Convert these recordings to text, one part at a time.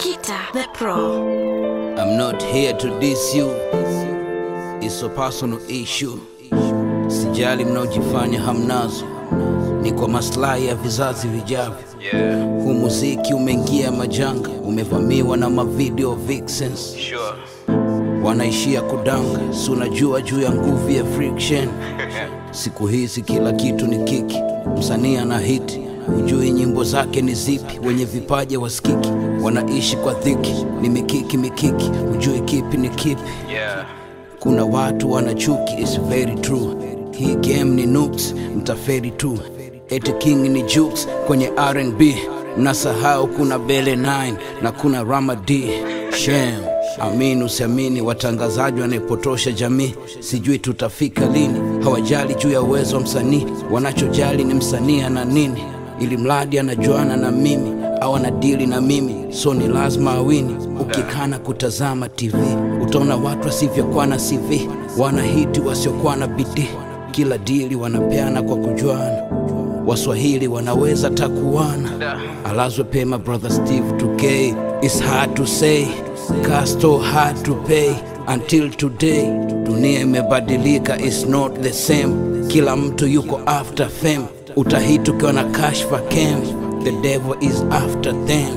Kita the Pro. I'm not here to diss you. It's a personal issue. Sijali mnaojifanya hamnazo, ni kwa maslahi ya vizazi vijavyo. Yeah, Huu muziki umeingia majanga, umevamiwa na mavideo vixens, sure. wanaishia kudanga. Si unajua juu ya nguvu ya friction. Siku hizi kila kitu ni kiki, msanii ana hiti hujui nyimbo zake ni zipi, wenye vipaji wasikiki, wanaishi kwa dhiki, ni mikiki mikiki, hujui kipi ni kipi. Yeah, Kuna watu wana chuki, it's very true. Hii game ni noobs, mtaferi tu. Eti king ni jukes kwenye R&B, mnasahau kuna Bele 9 na kuna Rama D. Shame. Amini usiamini, watangazaji wanaipotosha jamii. Sijui tutafika lini, hawajali juu ya uwezo wa msanii, wanachojali ni msanii ana nini, ili mradi anajuana na mimi au anadili na mimi, so ni lazima awini. Ukikana kutazama TV utaona watu wasivyokuwa na CV, wanahiti wasiokuwa na bidii, kila dili wanapeana kwa kujuana. Waswahili wanaweza takuana, alazwe pema brother Steve 2K. It's hard to say, Casto hard to pay until today. Dunia imebadilika, it's not the same. Kila mtu yuko after fame, utahiti ukiwa na kashfa cam. The devil is after them.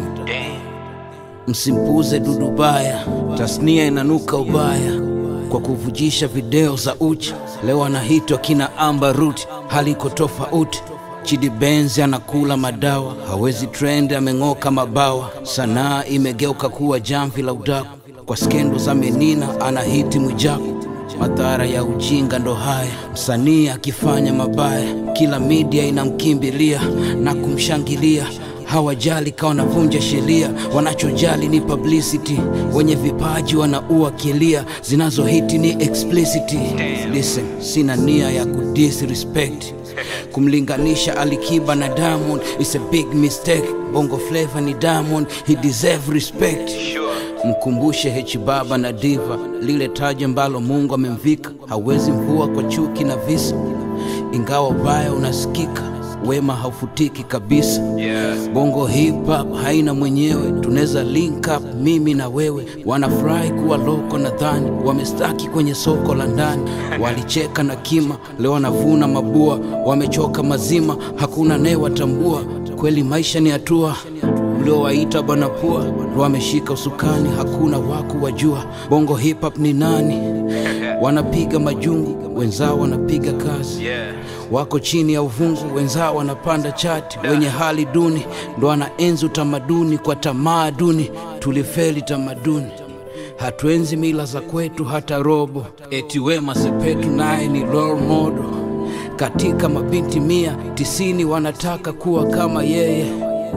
Msimpuze dudu baya, tasnia inanuka ubaya kwa kuvujisha video za uchi. Leo anahitwa kina Amber Root, hali iko tofauti. Chidi Benzi anakula madawa, hawezi trend, ameng'oka mabawa. Sanaa imegeuka kuwa jamvi la udaku, kwa skendo za menina anahiti Mwijaku. Madhara ya ujinga ndo haya, msanii akifanya mabaya, kila media inamkimbilia na kumshangilia hawajali kawa wanavunja sheria, wanachojali ni publicity. Wenye vipaji wanaua kilia, zinazohiti ni explicit. Listen, sina nia ya kudisrespect kumlinganisha Alikiba na Diamond is a big mistake. Bongo Flava ni Diamond, he deserve respect. Mkumbushe Hechi Baba na Diva, lile taji ambalo Mungu amemvika, hawezi mvua kwa chuki na visa, ingawa ubaya unasikika wema haufutiki kabisa. yeah. Bongo hip hop haina mwenyewe, tunaweza link up mimi na wewe. Wanafurahi kuwa loko, nadhani wamestaki kwenye soko la ndani. Walicheka na kima, leo wanavuna mabua, wamechoka mazima, hakuna naye watambua. Kweli maisha ni hatua mliowaita bwana pua, ndo wameshika usukani, hakuna waku wajua. Bongo hip hop ni nani? Wanapiga majungu, wenzao wanapiga kazi Yeah. wako chini ya uvungu, wenzao wanapanda chati. Wenye hali duni ndo wanaenzi utamaduni kwa tamaa duni. Tulifeli tamaduni, hatuenzi mila za kwetu hata robo. Eti Wema Sepetu naye ni role model. Katika mabinti mia tisini wanataka kuwa kama yeye.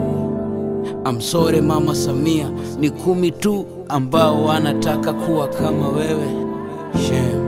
Amsore Mama Samia, ni kumi tu ambao wanataka kuwa kama wewe. Shame.